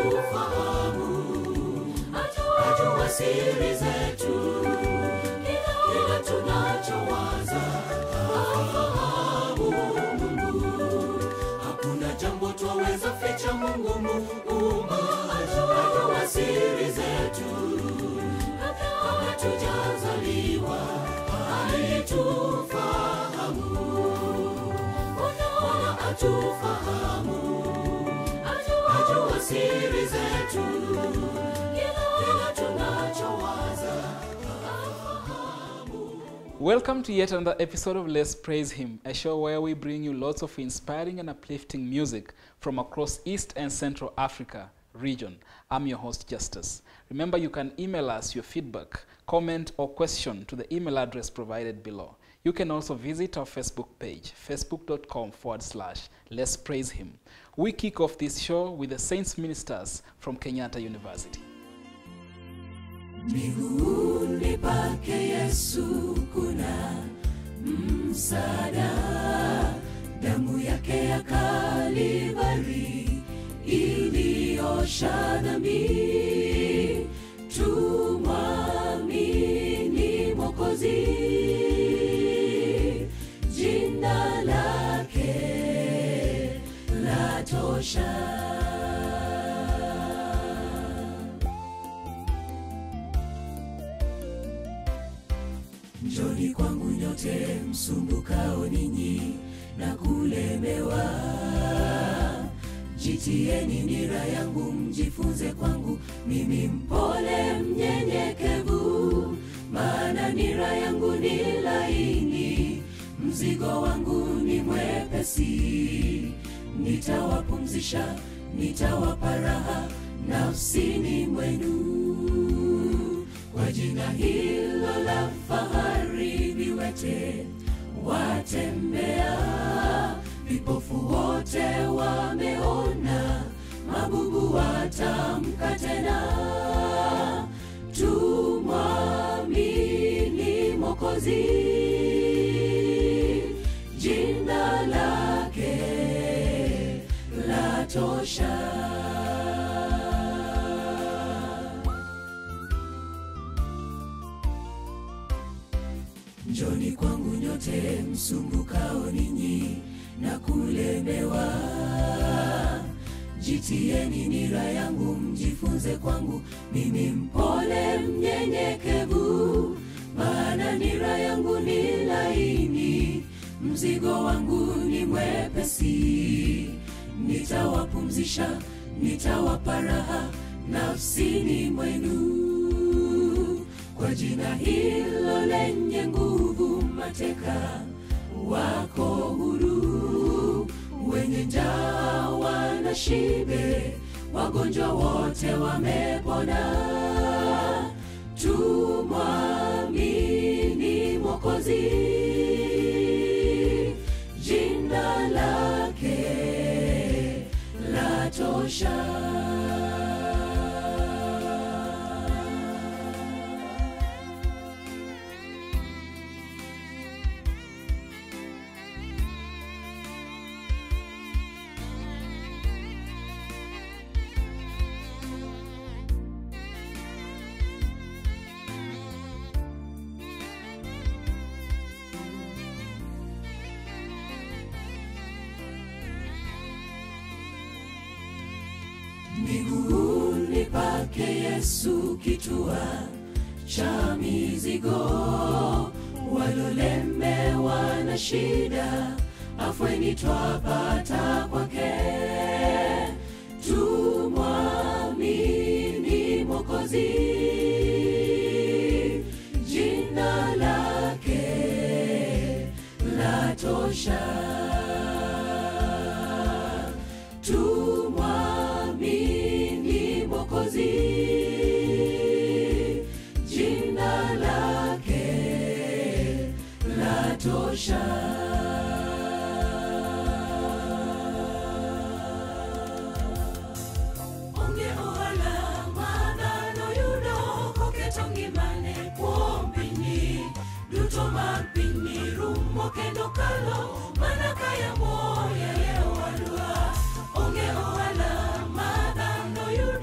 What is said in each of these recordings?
atufahamu ajua siri zetu kila tunachowaza afahamu mungu hakuna jambo twaweza ficha mungu muumba ajua siri zetu kabla tujazaliwa alitufahamu Bwana atufahamu ajua siri zetu kila tunachowaza Welcome to yet another episode of Let's Praise Him, a show where we bring you lots of inspiring and uplifting music from across East and Central Africa region. I'm your host, Justice. Remember, you can email us your feedback, comment, or question to the email address provided below. You can also visit our Facebook page, facebook.com forward slash Let's Praise Him. We kick off this show with the Saints Ministers from Kenyatta University. miguuni pake Yesu kuna msaada, damu yake ya Kalvari iliosha dhambi, tumwamini Mwokozi, jina lake latosha. Njoni kwangu nyote msumbukao ninyi na kulemewa, jitieni nira yangu mjifunze kwangu, mimi mpole mnyenyekevu, maana nira yangu ni laini, mzigo wangu ni mwepesi. Nitawapumzisha, nitawapa raha nafsini mwenu kwa jina hilo la fahari viwete watembea, vipofu wote wameona, mabubu watamka tena. Tumwamini Mwokozi, jina lake latosha. Njoni kwangu nyote msumbukao ninyi na kulemewa, jitieni nira yangu mjifunze kwangu, mimi mpole mnyenyekevu, maana nira yangu ni laini, mzigo wangu ni mwepesi. Nitawapumzisha, nitawapa raha nafsini mwenu kwa jina hilo lenye nguvu, mateka wako huru, wenye njaa wana shibe, wagonjwa wote wamepona. Tumwamini Mwokozi, jina lake latosha. miguuni pake Yesu kitua cha mizigo, walolemewa na shida, afweni twapata kwake. Tumwamini Mwokozi, jina lake latosha. Tumwamini Mwokozi, jina lake latosha. Onge ohala madhano yudo koketo ngimane kuom pinyni duto mag pinyni rumo kendo kalo mana kaya moya ye owadwa onge ohala madhano yudo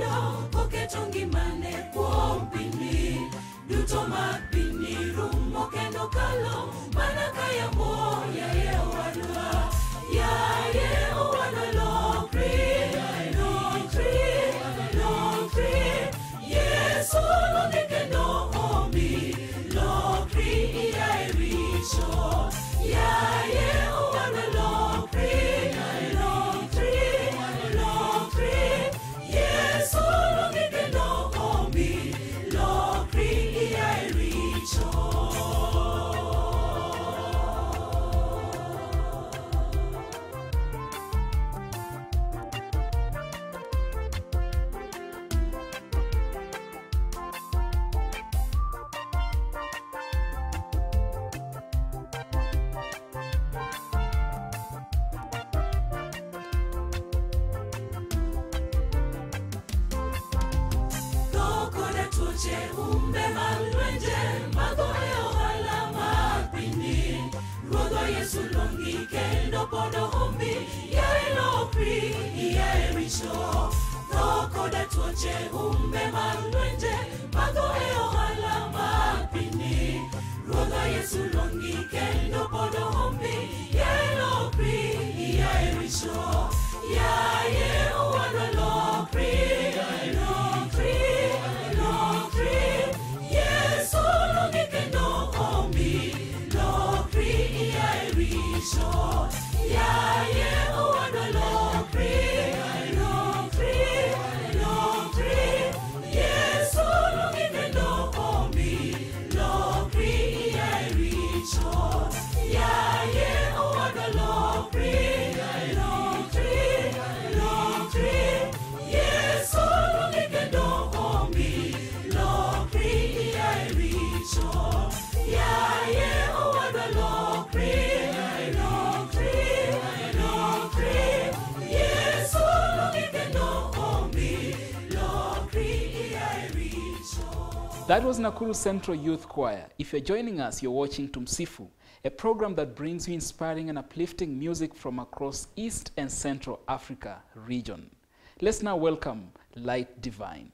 pod ohombi yae lokri yae richo tho koda tuoche umbe mag lwenje mago e ohala mag pinyni ruodha yesu luongi kendo pod ohombi yae lokri yae richo yaye owadwa lokri lokri lokri yesu luongi kendo ohombi lokri yae richo yaye owadwa lokri lokri lokri yesu luongi kendo ohombi lokri yae richo yaye owadwa lokri lokri lokri yesu luongi kendo ohombi lokri yae richo yaye owadwa lokri lokri lokri yesu luongi kendo ohombi lokri yae richo That was Nakuru Central Youth Choir. If you're joining us, you're watching Tumsifu, a program that brings you inspiring and uplifting music from across East and Central Africa region. Let's now welcome Light Divine.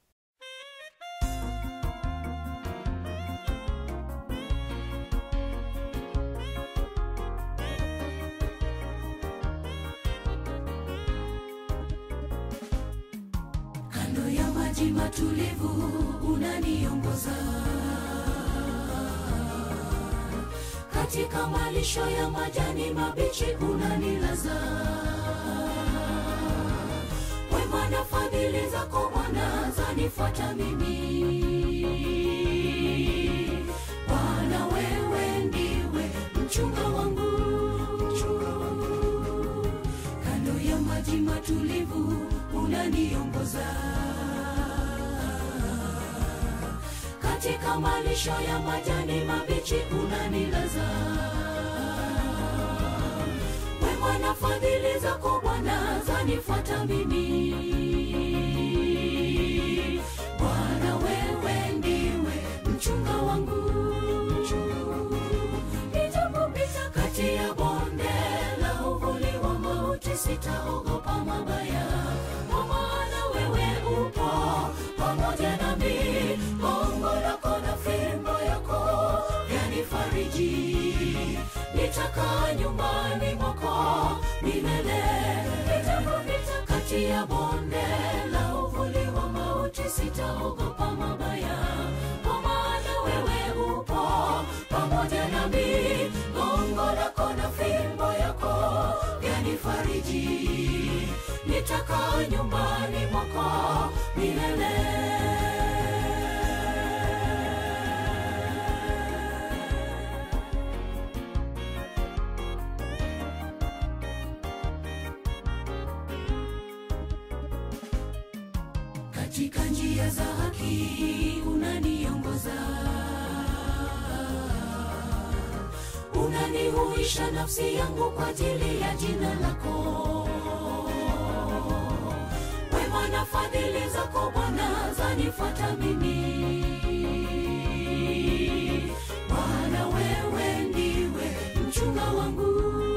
kando ya maji matulivu unaniongoza katika malisho ya majani mabichi unanilaza wema na fadhili zako bwana zanifuata mimi bwana wewe ndiwe mchunga wangu kando ya maji matulivu unaniongoza katika malisho ya majani mabichi unanilaza wema na fadhili zako bwana zanifuata mimi bwana wewe ndiwe mchunga wangu nijapopita kati ya bonde la uvuli wa mauti sitaogopa mabaya kwa maana wewe upo pamoja nami gongo lako na fimbo yako yanifariji nitakaa nyumbani mwako milele nitapopita kati ya bonde la uvuli wa mauti sitaogopa mabaya kwa maana wewe upo pamoja nami gongo lako na fimbo yako yanifariji nitakaa nyumbani mwako milele katika njia za haki unaniongoza unanihuisha nafsi yangu kwa ajili ya jina lako wema na fadhili zako bwana zanifuata mimi bwana wewe ndiwe mchunga wangu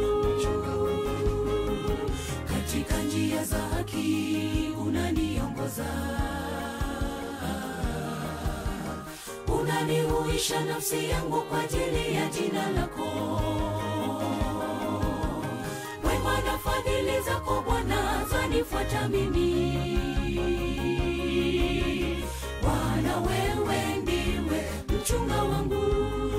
katika njia za haki unaniongoza unanihuisha nafsi yangu kwa ajili ya jina lako wema na fadhili zako bwana zanifuata mimi bwana wewe ndiwe mchunga wangu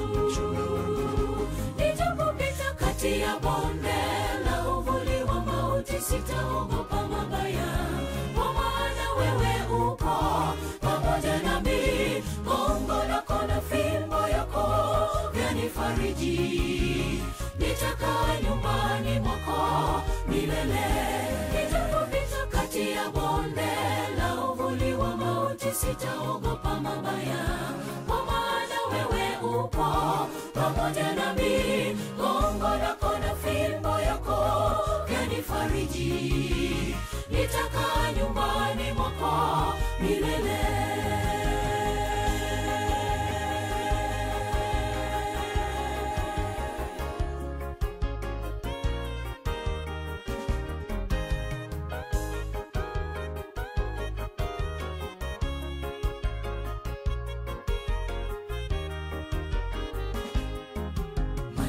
nijapopita kati ya bonde la uvuli wa mauti sitaogopa mabaya kwa maana wewe upo pamoja nami gongo lako na fimbo yako vyanifariji nitakaa nyumbani mwako milele nitapopita kati ya bonde la uvuli wa mauti sitaogopa mabaya kwa maana wewe upo pamoja nami gongo lako na fimbo yako vyanifariji nitakaa nyumbani mwako milele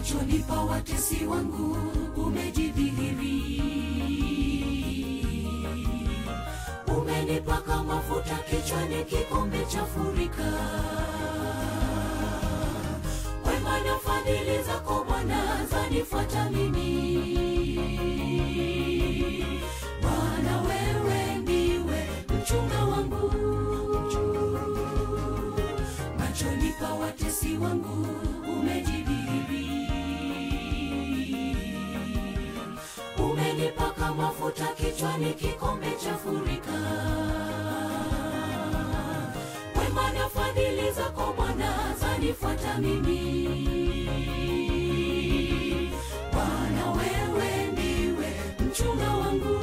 machoni pa watesi wangu umejidhihiri umenipaka mafuta kichwani kikombe cha furika wema na fadhili zako bwana zanifuata mimi bwana wewe ndiwe mchunga wangu machoni pa watesi wangu umejidhihiri umenipaka mafuta kichwani kikombe cha furika wema na fadhili zako bwana zanifuata mimi bwana wewe ndiwe mchunga wangu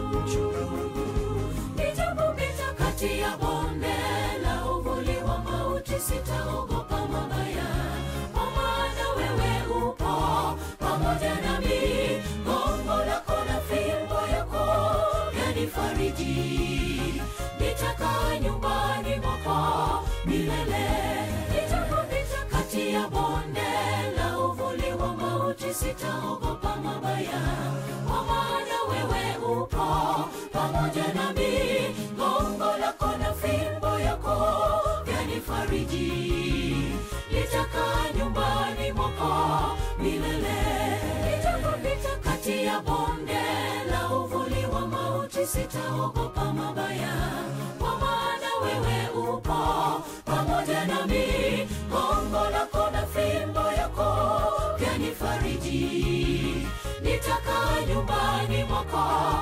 nijapopita kati ya bonde la uvuli wa mauti sitaogopa mabaya kwa maana wewe upo pamoja nami gongo lako na fimbo yako yanifariji nitakaa nyumbani mwako milele nitapopita kati ya bonde la uvuli wa mauti sitaogopa mabaya kwa maana wewe upo pamoja nami gongo lako na fimbo yako yanifariji nitakaa nyumbani mwako milele nitapopita kati ya bonde la uvuli wa mauti sitaogopa mabaya kwa maana wewe upo pamoja nami gongo lako na fimbo yako yanifariji nitakaa nyumbani mwako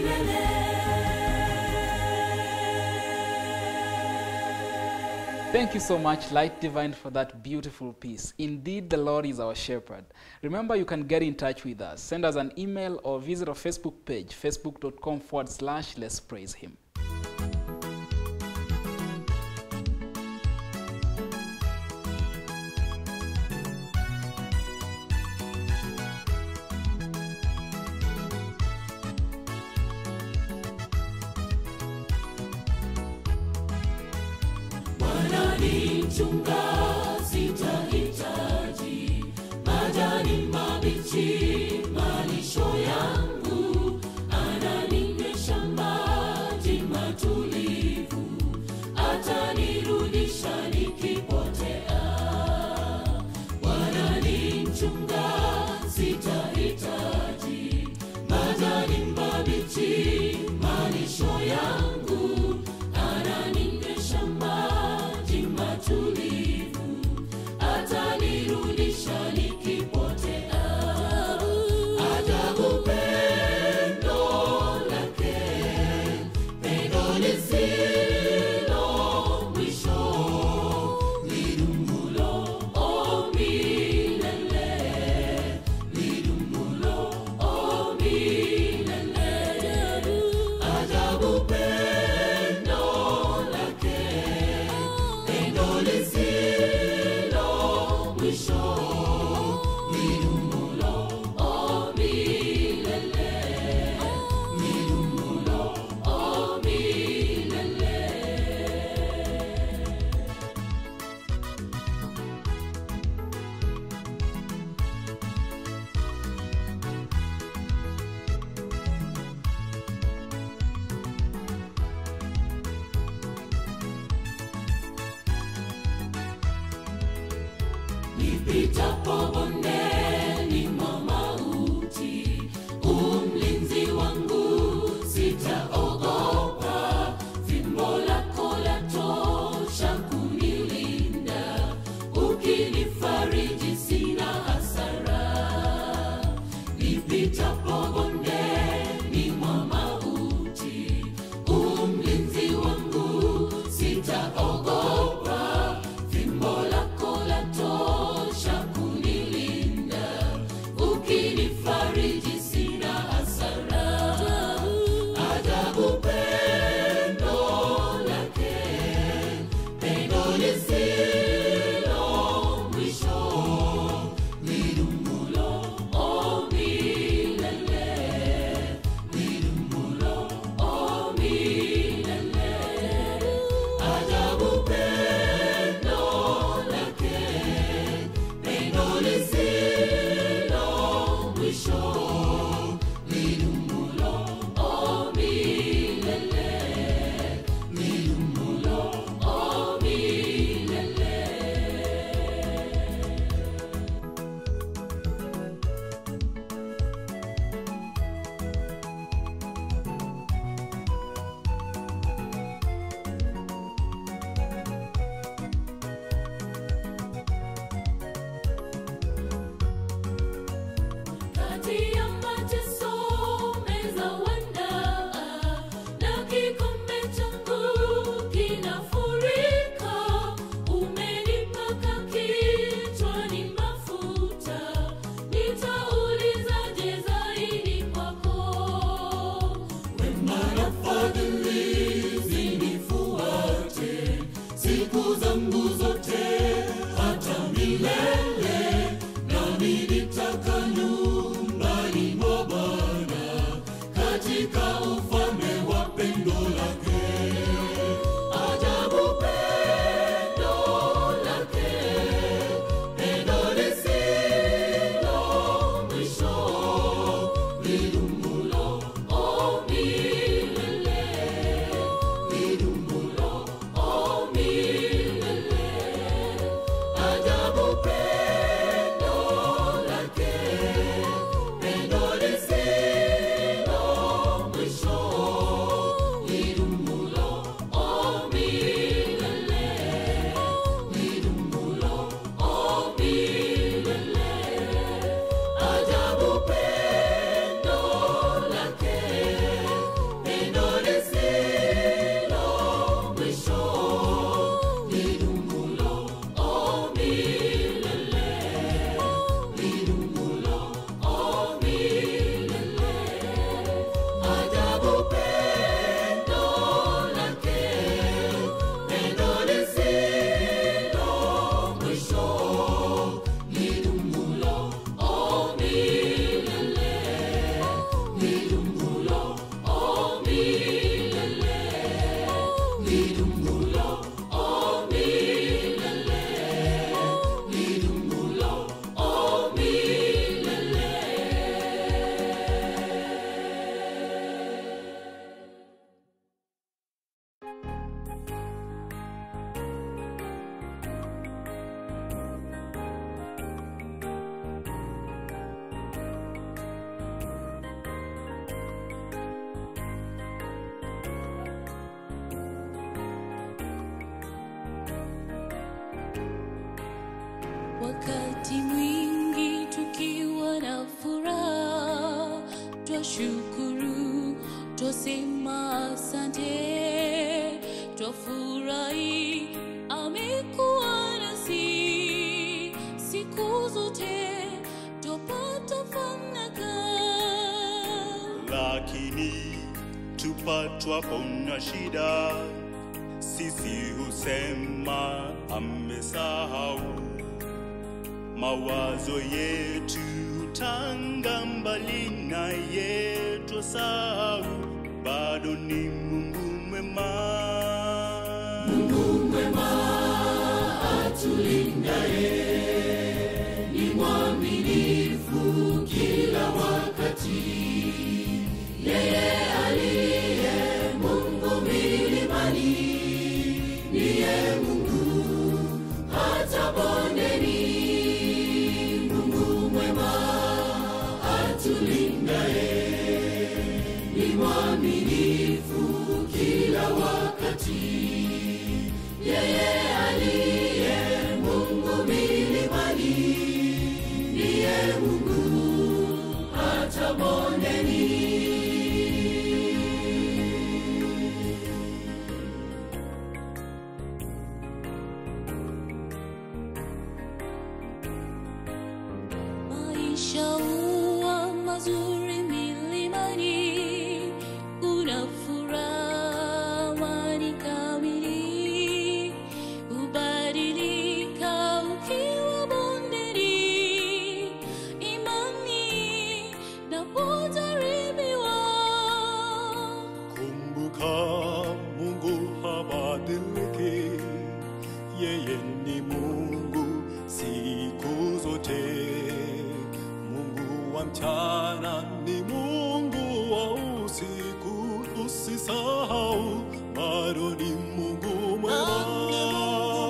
milele Thank you so much, Light Divine, for that beautiful piece. Indeed, the Lord is our shepherd. Remember, you can get in touch with us. Send us an email or visit our Facebook page, facebook.com forward slash let's praise him. Bwana ni mchunga, sitahitaji majani mabichi, malisho yangu ananinywesha maji matulivu, atanirudisha nikipotea. Bwana ni mchunga, sitahitaji majani mabichi, malisho yangu ananinywesha maji matulivu, atanirudisha nikipotea. Ajabu pendo lake, pendo lisilo mwisho, lidumulo o milele, lidumulo o milele. Ajabu pendo lake, pendo lisilo mwisho, lidumulo o milele, lidumulo o milele. nipitapo bondeni mwa mauti, umlinzi wangu sitaogopa, fimbo lako latosha kunilinda, ukinifariji sina hasara. Nipitapo bondeni mwa mauti, umlinzi wangu sitaogopa, fimbo lako latosha kunilinda Wakati mwingi tukiwa na furaha, twashukuru, twasema asante, twafurahi, amekuwa nasi siku zote, twapata fanaka. lakini tupatwapo na shida, sisi husema amesahau. Mawazo yetu tanga mbali naye, twasahau bado ni Mungu mwema. Maisha huwa mazuri milimani, kuna furaha amani kamili, hubadilika ukiwa bondeni, imani na kujaribiwa. Kumbuka Mungu habadiliki, yeye ni Mungu siku zote. Mungu wa mchana ni Mungu wa usiku, usisahau bado ni Mungu mwema.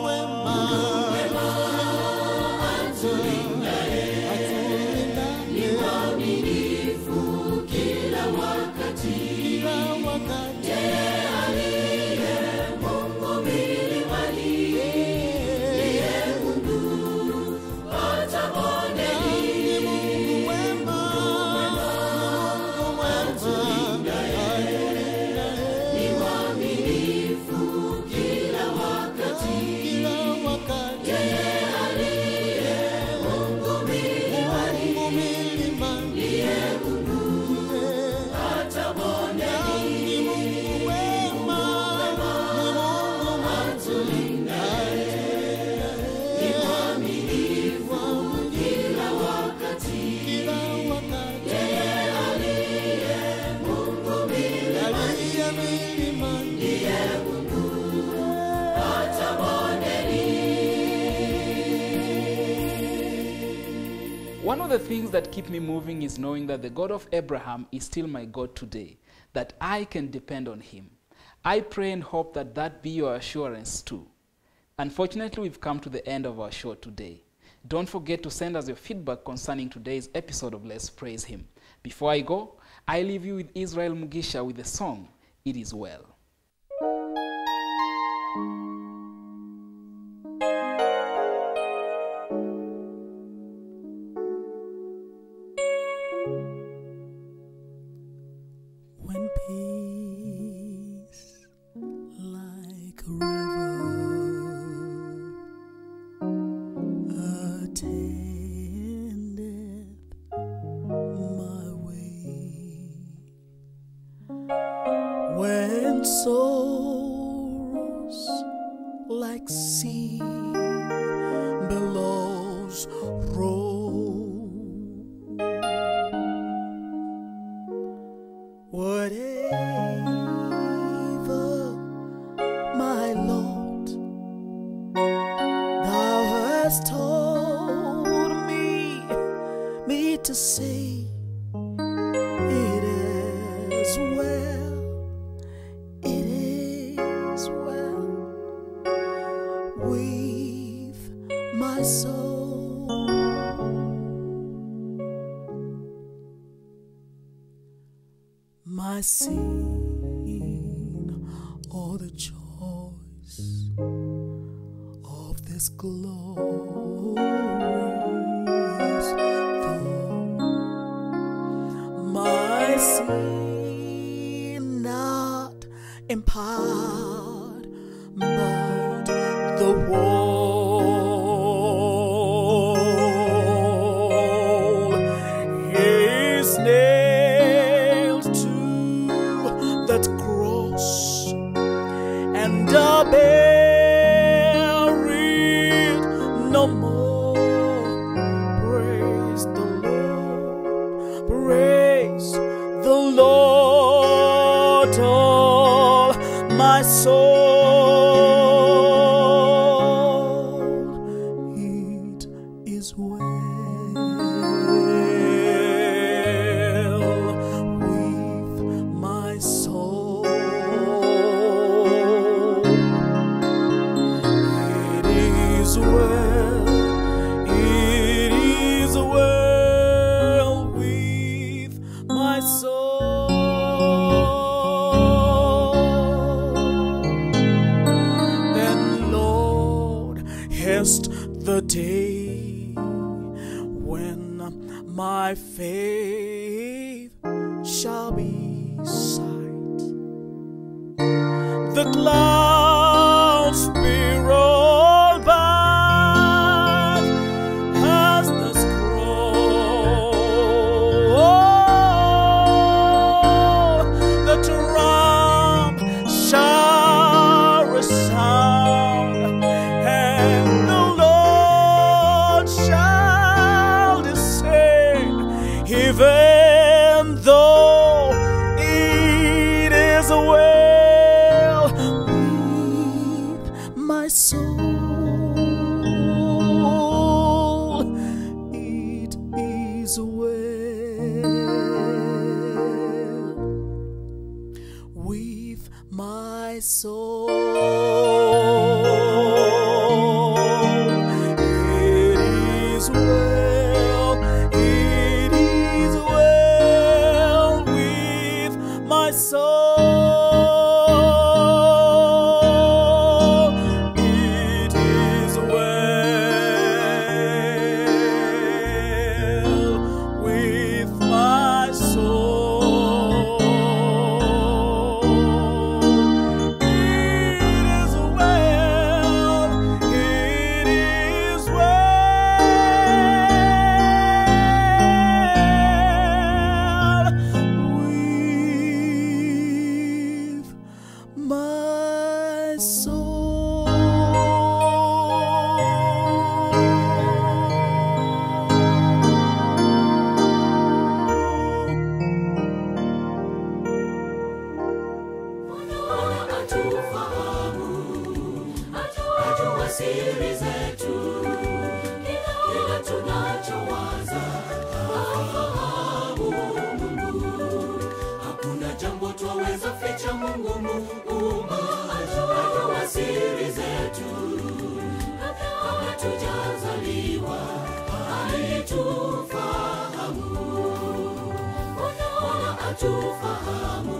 One of the things that keep me moving is knowing that the God of Abraham is still my God today, that I can depend on him. I pray and hope that that be your assurance too. Unfortunately, we've come to the end of our show today. Don't forget to send us your feedback concerning today's episode of Let's Praise Him. Before I go, I leave you with Israel Mugisha with the song, It Is Well. When peace like a river attendeth my way, when sorrows like sea billows roll. Whatever, my Lord, thou hast told me, me to say, it is well, it is my soul. My sin or the choice of this glorious thought. My sin not in part, but the wall is nailed to that cross and are buried no more. Praise the Lord, praise the Lord, all my soul. It is well with my soul. It is well, it is well with my soul. Then, Lord, hast the day when my faith shall be sight the clouds be rolled back as the scroll. The trump shall resound, and the Lord shall descend, even though it is well with my soul. It is well with my soul. It is well, it is well with my soul. It is well with my soul. It is well, it is well with my Bwana atufahamu, ajua siri zetu, kila tunachowaza afahamu Mungu. Hakuna jambo twaweza ficha Mungu Muumba, ajua siri zetu, kabla tujazaliwa alitufahamu. Bwana atufahamu